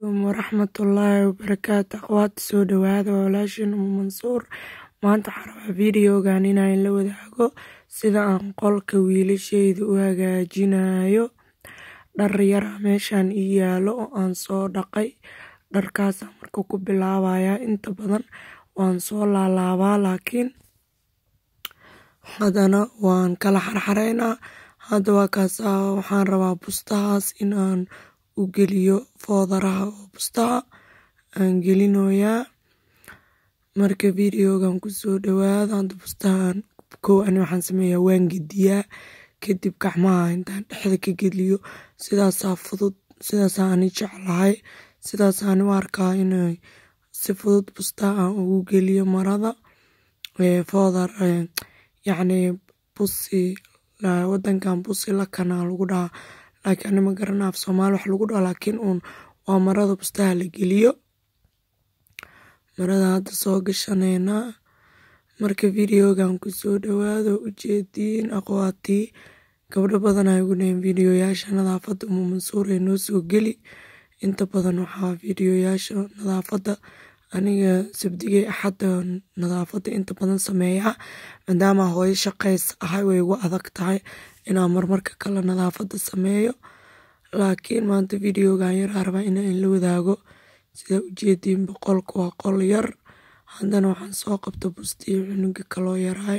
waraxmatullaahi wabarakaatu aqwaata soo dhawaada waa walaashin umu mansuur maanta waxaan rabaa videogan inaan la wadaago sida aan qolka wiilasheyda u hagaajinayo dhar yar meeshan ii yaalo oo aan soo dhaqay dharkaasaan marka ku bilaabayaa inta badan waan soo laalaabaa laakiin haddana waan kala xarxareynaa hadda waa kaas waxaan rabaa bustahaas in aan u geliyo foodaraha oo bustaha aan gelinoyaa marka videogan kusoo dhawaada hadda bustahan kow ani waxaan sameeyaa waan gediyaa kadib gacmaha intaan dhexda ka geliyo sidaasaa fudud sidaasaa ani jeclahay sidaas ani u arkaa inay si fudud bustaha aan ugu geliyo marada foodar yacni busi wadankan busi lakanaa lagu dhahaa laakiin ani ma garana af soomaali wax lagu dhaho laakiin uun waa marada bustaha la geliyo marada hadda soo gashaneynaa marka videogan kusoo dhawaado ujeediin aqwaatii gabdho badan ay ugu dhaheen videoyaasha nadaafadda umu mansuur ee noo soo geli inta badan waxaa videoyaasha nadaafadda aniga sabdigay axadda nadaafadda inta badan sameeyaa maadaama hooyo shaqays ahay way igu adag tahay inaan marmarka kale nadaafadda sameeyo laakiin maanta videogan yaraa rabaa inaan la wadaago sida ujeediin boqolka waa qol yar haddana waxaan soo qabta bustiyo cunuga kaloo yaraay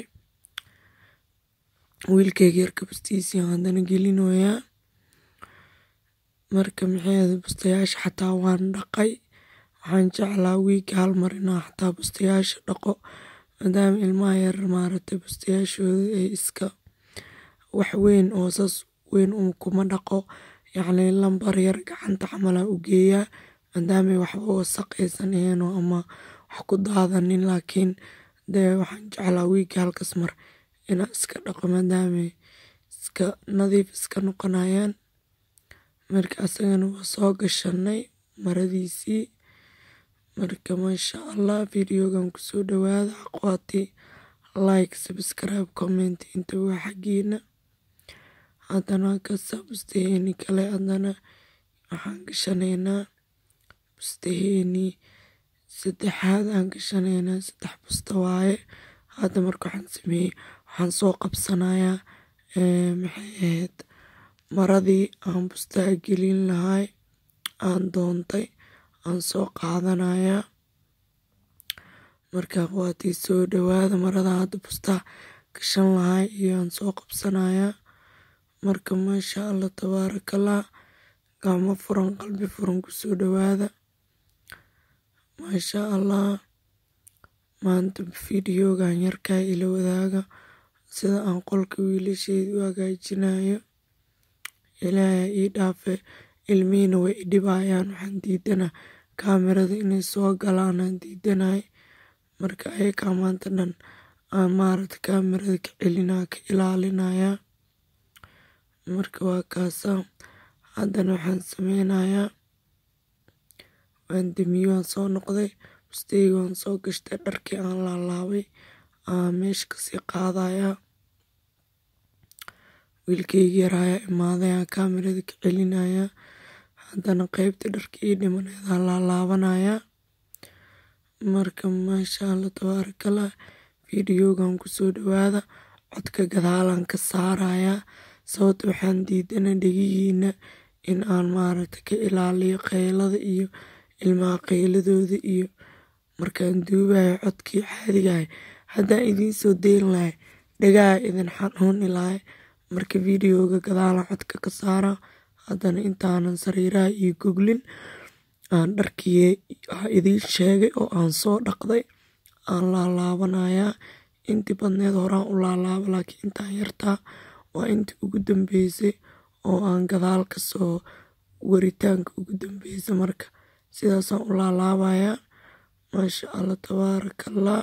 wiilkayga yarka bustihiisii haddana gelinoyaa marka maxay bustayaasha xataa waan dhaqay waxaan jeclaa wiigga hal mar inaan xataa bustayaasha dhaqo maadaama ilmaha yar maaragtay bustayaashooda ay iska wax weyn oo saas weyn un kuma dhaqo yacni lambar yar gacanta camalaa u geeyaa maadaamay waxba wasaqaysan ahaynoo ama wax ku daadanin laakiin dee waxaan jeclaa wiigga halkas mar inaan iska dhaqo maadaamay iska nadiif iska noqonayaan marka asagana waa soo gashanay maradiisii marka maasha allah videogan kusoo dhawaada aqwaati like subscribe comment inta waa xaggiina haddana kasa bustaheeni kale haddana waxaan gashanaynaa bustaheeni saddexaad aan gashanaynaa saddex busta waaye hadda marka waxaan sameeyey waxaan soo qabsanayaa maxay ahayd maradii aan bustaha gelin lahay aan doontay aan soo qaadanayaa marka aqwaatii soo dhawaada marada hadda bustaha gashan lahay iyo aan soo qabsanayaa marka maasha allah tabaarakallah gacmo furan qalbi furan kusoo dhawaada maasha allah maanta videogan yarkaa ila wadaaga sida aan qolka wiilasheyda u hagaajinayo ilaahay ii dhaafe ilmihiina way i dhibayaan waxaan diidana kaamirada inay soo galaan aan diidanay marka ayakaa maanta dhan aan maaragta kaamirada ka celinaa ka ilaalinayaa marka waa kaasa haddana waxaan sameynayaa waan damiyo waan soo noqday busteyga waan soo gashtay dharkii aan laalaabay aan meesha kasii qaadayaa wiilkayga yaraayaa imaaday aan kaamirada ka celinayaa haddana qeybta dharka ii dhimaneedaan laalaabanayaa marka maasha allah tabaarakallah videogan kusoo dhawaada codka gadaalaan ka saarayaa sababta waxaan diidana dhegihiina in aan maaragta ka ilaaliyo qaylada iyo ilmaha qayladooda iyo markaan duubayo codkii caadigahay haddaan idiin soo deyn lahay dhagaha idin xanuuni lahay marka videoga gadaalan codka ka saara haddana intaanan sariiraha iyo goglin aan dharkii idiin sheegay oo aan soo dhaqday aan laalaabanayaa intii badneed horaan u laalaaba laakiin intaan yartaa waa intii ugu dambeysay oo aan gadaal ka soo waritaanka ugu dambeysay marka sidaasaan u laalaabayaa maasha allah tabaarakallah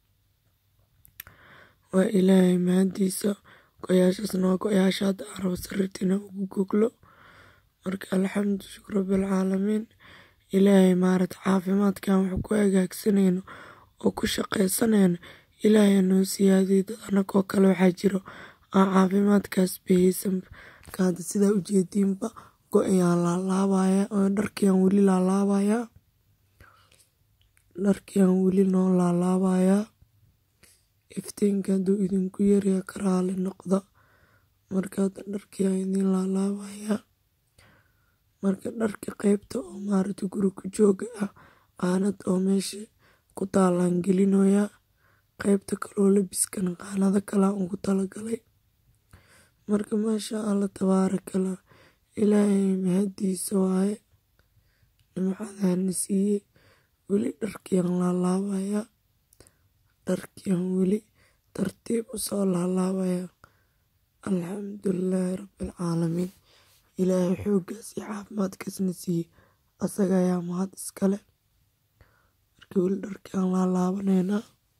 waa ilaahay mahadiisa go-yaashaasna waa go-yaasha hadda aan rabo sariirtiina ugu goglo marka alxamdu shukr rabbilcaalamiin ilaahay maaragta caafimaadkan wax ku hagaagsanayno oo ku shaqaysanayno ilaahay noo siyaadiyo dad anagoo kale waxaa jiro aan caafimaadkaas bahaysan marka hadda sidaa ujeediinba go-ayaan laalaabaya dharkiyaan weli laalaabayaa dharkiyaan weli noo laalaabayaa iftiinka hadduu idinku yaryahay ka raali noqda marka hadda dharkiyaan idin laalaabayaa marka dharka qeybta oo maaragta guri ku jooga ah qaanad oo meesha ku taalaan gelinoyaa qeybta kaloo labiskana qaanado kalaa ugu talagalay marka maasha allah tabaarakallah ilaahay mahadiisa waaye nimcadaana siiye weli dharkiyaan laalaabayaa dharkiyaan weli tartiib usoo laalaabayaa alxamdulilaahi rabbilcaalamiin ilaahay xooggaas iyo caafimaadkaasna siiye asaga ayaa mahad iskale marka weli dharkiyaan laalaabaneynaa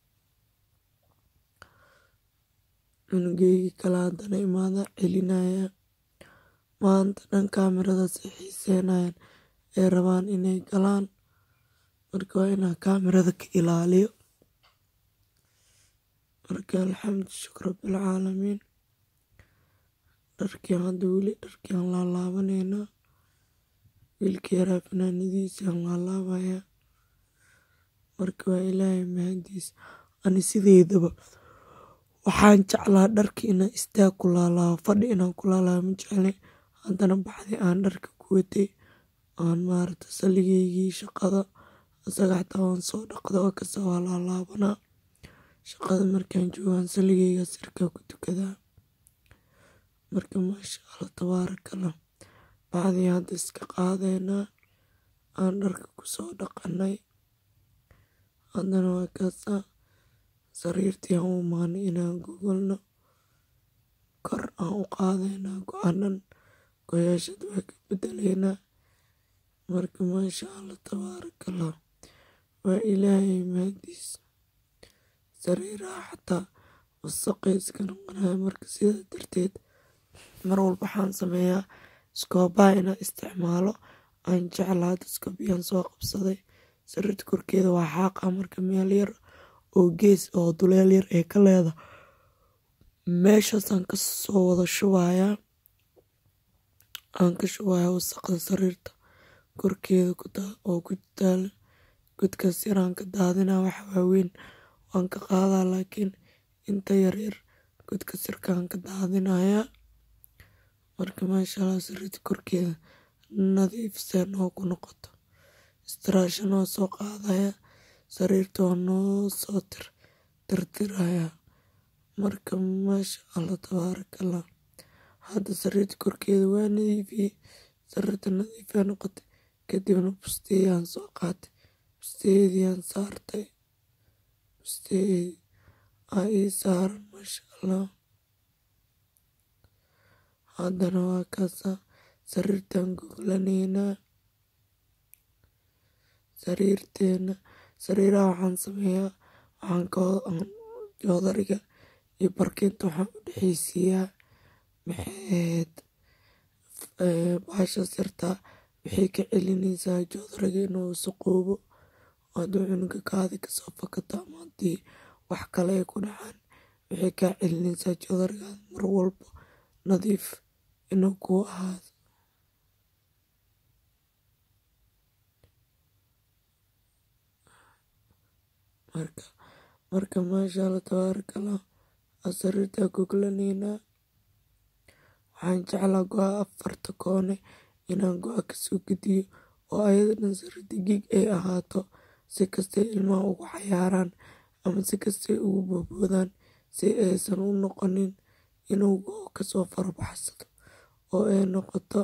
cunugeygi kale haddana imaada celinaya maanta dhan kaamiradaasay xiiseenayaan ay rabaan inay galaan marka waa inaa kaamirada ka ilaaliyo marka alxamdu shukr rabbilcaalamiin dharkiyan hadda weli dharkiyaan laalaabaneynaa wiilka yaraa fanaanadiisaan laalaabayaa marka waa ilaahay mahadiis ani sideedaba waxaan jeclaa dharka inaan istaag ku laalaabo fadhi inaan ku laalaabo ma jeclay haddana baxdi aan dharka ku watay aan maaragta salligeygii shaqada asaga xataa waan soo dhaqda oo kasta waa laalaabanaa shaqada markaan joogaan salligeyga sirkaa ku tukadaa marka maasha allah tabaarakallah bacdii hadda iska qaadeynaa aan dharka kusoo dhaqanay haddana waa kaasaa sariirtii aan u imaanay inaan gogolno kor aan u qaadeynaa go-aanan goyaashada waa ka bedeleynaa marka maasha allah tabaarakallah waa ilaahay mahadiis sariiraha xataa wasaqay iska noqonaya marka sidaa darteed mar walba waxaan sameeyaa iskoobaha inaan isticmaalo aan jeclaa hadda iskoobiyaan soo qabsaday sariirta korkeeda waa xaaqa marka meel yar oo gees oo duleel yar ee ka leeda meeshaasaan ka soo wada shubayaa aan ka shubayaa wasaqda sariirta korkeeda oo ku taala godkaas yaraan ka daadinaa wax waaweyn waan ka qaadaa laakiin inta yaryar godka sirkaan ka daadinayaa marka maasha allah sariirta korkeeda nadiif see noo ku noqoto istiraasha noo soo qaadaya sariirta waa noo soo tir tirtirayaa marka maasha allah tabaarakallah hadda sariirta korkeeda waa nadiifiyey sariirta nadiifaa noqotay kadibna busteeyaan soo qaatay busteeyadiyaan saartay busteeyadii aa ii saaran maasha allah haddana waa kaasaa sariirtaan goglanaynaa sariirteena sariiraha waxaan sameeyaa waxaan ka joodariga iyo barkinta waxaan u dhexeysiiyaa maxayd baashaas yartaa waxay ka celinaysaa joodariga inuu wasaqoobo hadduu cunuga kaadi kasoo fakato ama haddii wax kale ay ku dhacaan waxay kaa celinaysaa joodarigaas mar walba nadiif inuu kuu ahaado marka marka maasha allah tabaarakallah aa sariirtaa goglanaynaa waxaan jeclaa go-a afarta koone inaan go-a kasoo gediyo oo ayada dhan sariirta gig ay ahaato si kastay ilmaha ugu cayaaraan ama si kastay ugu boodboodaan si aysan u noqonin inuu go-o kasoo farabaxsado oo ay noqoto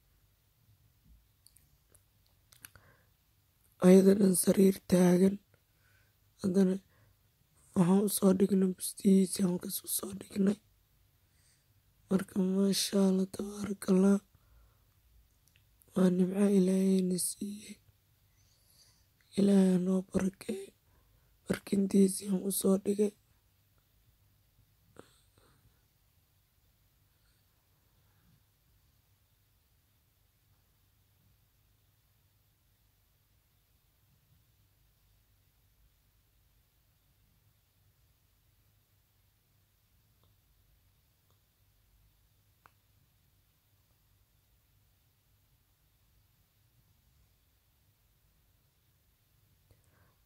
ayada dhan sariir taagan haddana waxaan usoo dhignay bustihiisi halkaas usoo dhignay marka maasha allah tabaarakallah waa nimco ilaahayna siiyey ilaahay noo barakeey barkintiisiaan usoo dhigay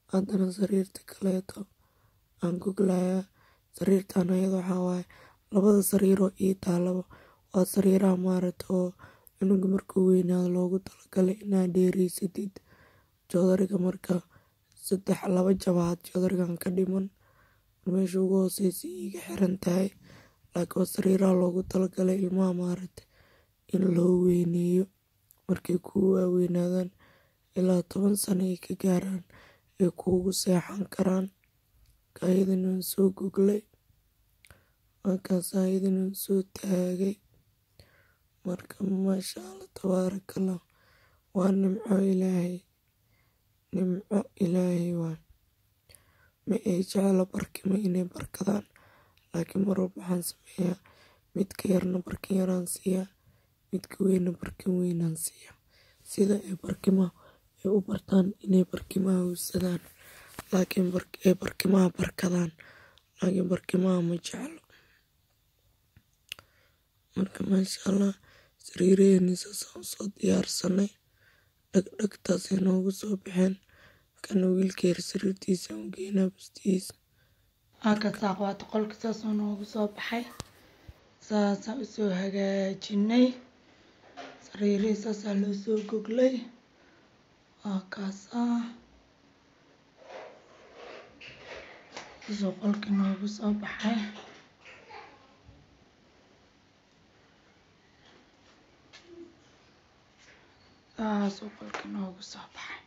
haddana sariirta kaleeto aan goglayaa sariirtan ayada waxaa waaye labada sariiroo ii taalaba waa sariiraha maaragta oo cunuga markuu weynaado loogu talagalay inaad dheereysatid joodariga marka saddex laba jabaad joodarigan ka dhiman meesha ugu hooseysa iiga xiran tahay laakiin waa sariiraha loogu talagalay ilmaha maaragta in loo weyneeyo markay kuu waaweynaadaan ilaa toban sano ay ka gaaraan ay kuugu seexan karaan ayadana waan soo goglay markaas ayadana waan soo taagay marka maasha allah tabaarakallah waa nimco ilaahay nimco ilaahay waay ma ay jeclo barkimo inay barkadaan laakiin mar walba waxaan sameeyaa midka yarna barkin yaraan siiyaa midka weynna barkin weynaan siiyaa sida ay barkimaha ay u bartaan inay barkimaha howsadaan laakiin ay barkimaha barkadaan laakiin barkimaha ma jeclo marka maasha allah sariiraheeni saasaan usoo diyaarsanay dhagdhagtaasay noogu soo baxeen kana wiilka yar sariirtiisa aan geynaa bustihiisa halkaas aqwaata qolka saasoo noogu soo baxay saasaan usoo hagaajinay sariirihii saasaa loo soo goglay waa kaas ah saasoo qolkii noogu soo baxay saasoo qolkii noogu soo baxay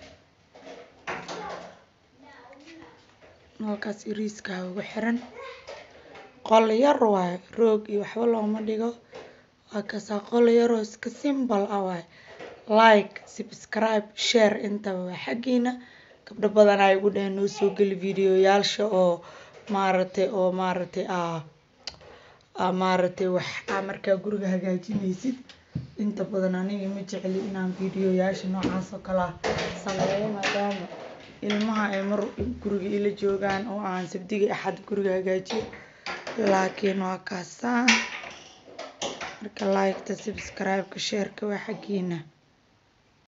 halkaas iriiska ugu xiran qol yar waaye roog iyo waxba looma dhigo waa kaasaa qol yaroo iska simbal ah waaye like subscribe share intaba waa xaggiina gabdho badan ay ugu dhaheen noo soo geli videoyaasha oo maaragtay oo maaragtay aa maaragtay wax aa markaa guriga hagaajinaysid inta badan aniga ma jecli inaan videoyaasha noocaas oo kale ah sameeyo maadaama ilmaha ay mar guriga ila joogaan oo aan sabdiga axad guriga hagaajiyo laakiin waa kaasaa marka liketa subscribe-ka sheerka waa xaggiina